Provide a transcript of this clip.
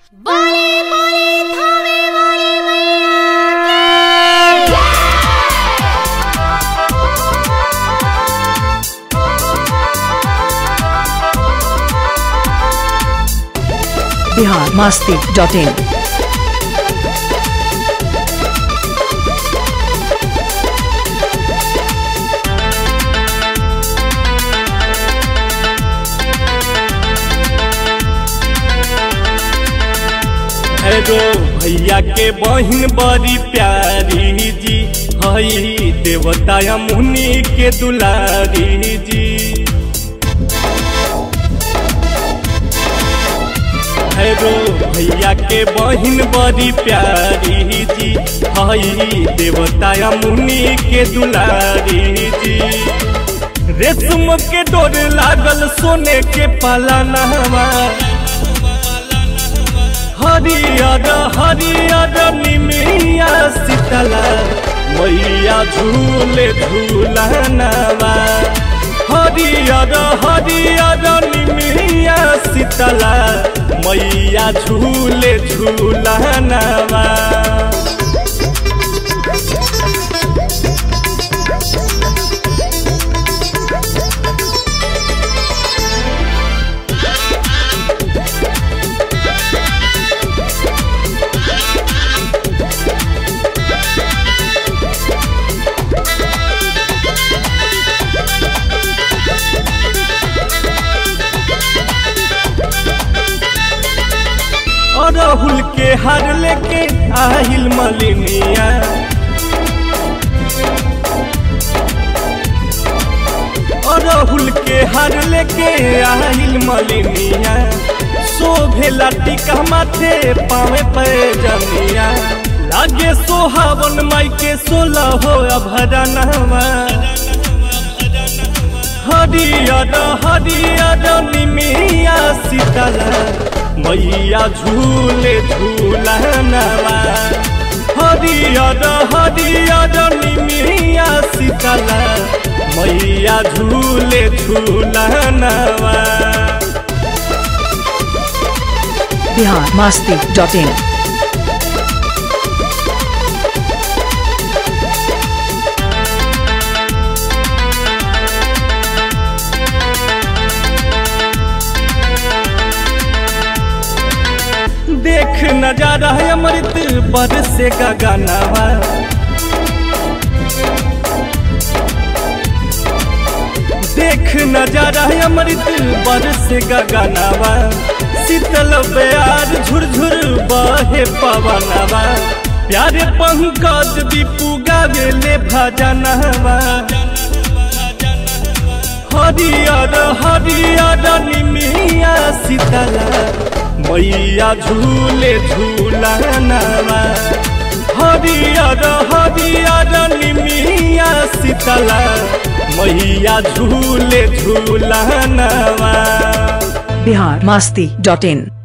बड़ी बड़ी थावे वाली मैया बिहार मास्ती डॉट इन हेरो भैया के बहिन बड़ी प्यारी जी हई देवता मुनि के दुलारी जी हेरो भैया के बहिन बड़ी प्यारी जी हई देवता मुनि के दुलारी जी रेशम के डोर लागल सोने के पालनवा हरियर हरियर निमिया शीतला मैया झूले झूलनवा हरियर हरियर निमिया शीतला मैया झूले झूलनवा अरहुल के हर लेके आहिल मलिनिया अरहुल के हर लेके आहिल मलिनिया शोभेला टिका माथे पावे पे जमिया लागे सोहावन माई के सोलह हो अभरनवा हरियर हरियर निमिया शीतला मैया झूले झूलनवा हरियर हरियर निमिया शीतला मैया झूले झूलनवा बिहार मास्ती डॉट इन देख नजारा है अमृत बरस का गानावा देख नजारा है अमृत बरस का गानावा शीतल प्यार झुरझुर बहे पवनवा प्यारे पंकज दीपू गावेले भजनवा हरियर हरियर निमिया शीतला मैया झूले झूलनवा हरियर हरियर निमिया शीतला मैया झूले झूलनवा बिहार मास्ती डॉट इन